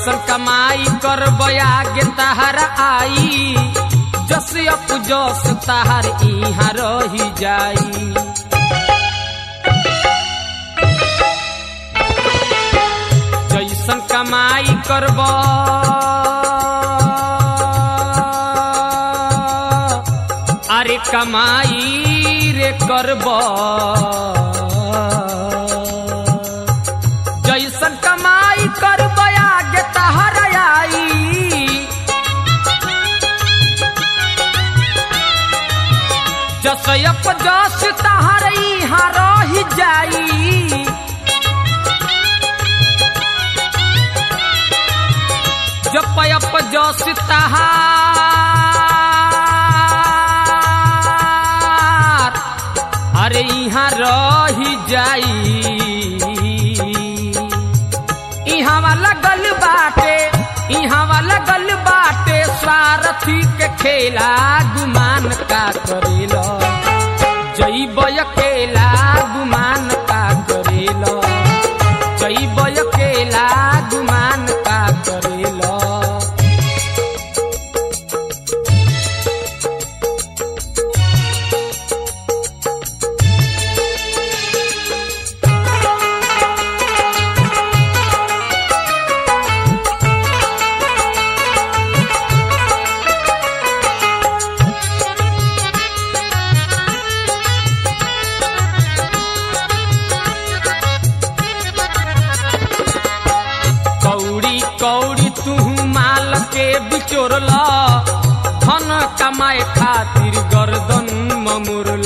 जैसन कमाई कर बयागे तहर आई जस अप जस तहर इहाँ रही जाई जैसन कमाई करब अरे कमाई रे करब जैसन कमाई करब आगे तहर आई जसयप जस तहर इहाँ रही जाई जपयप जस तहार अरे यहाँ रही जाई इहाँ वाला गल बाटे इहाँ वाला गल बाटे स्वार्थी के खेला गुमान का करेला जैब अकेला गुमान का करेला जैब अकेला गुमान का करेला कौड़ी कौड़ी तू माल के बिचोरल धन कमाए खातिर गर्दन ममुरल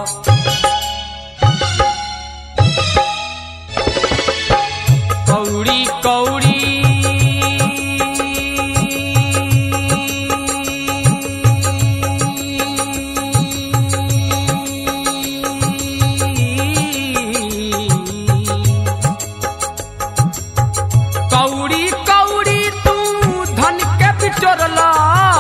कौड़ी कौड़ी कौड़ी कौड़ी तू धन के बिचोरला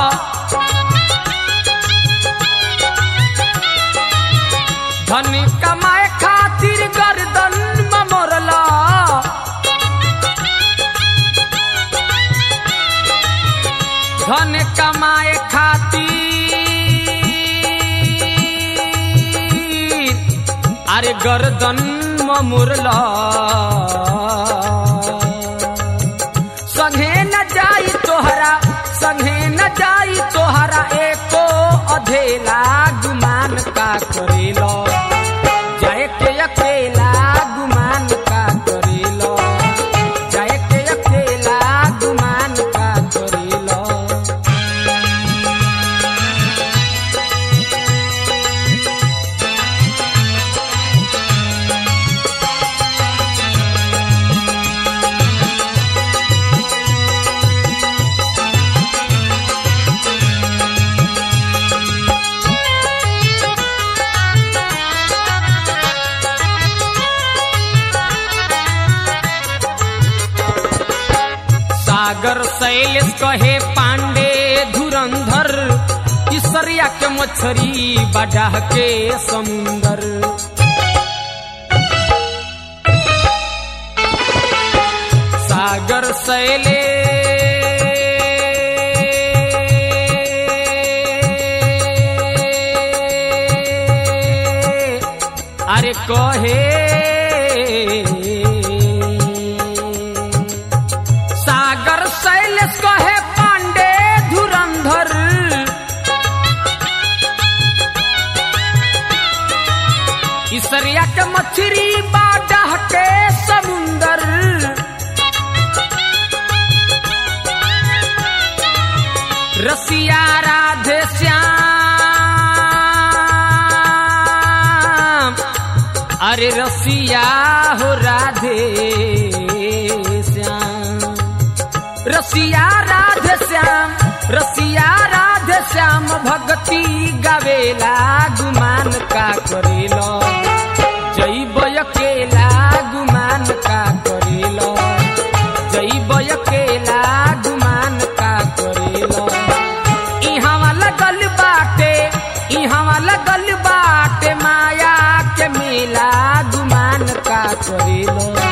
धन कमाए खातिर गर्दन ममोरला धन कमाए खातिर अरे गर्दन ममुरला संगे न जाई तोहरा संगे न जाई तोहरा एको अधेला गुमान का करेलो जाए के अकेला गुमान का करेलो जाए के अकेला गुमान का करेलो सागर शैलेश कहे पांडे धुरंधर इसरिया के मछरी बडाह के समुंदर सागर शैले अरे कहे सागर शैलेश कहे पांडे धुरंधर इसरिया के मछरी बाडह के समुंदर रसिया राधे श्याम अरे रसिया हो राधे श्याम रसिया राधे श्याम रसिया राधे श्याम भक्ति गावेला गुमान का करेलो जैब अकेला गुमान का करेलो जैब अकेला गुमान का करेलो इहाँ लगल बाटे इहाँ लगल बाटे माया के मेला गुमान का करेलो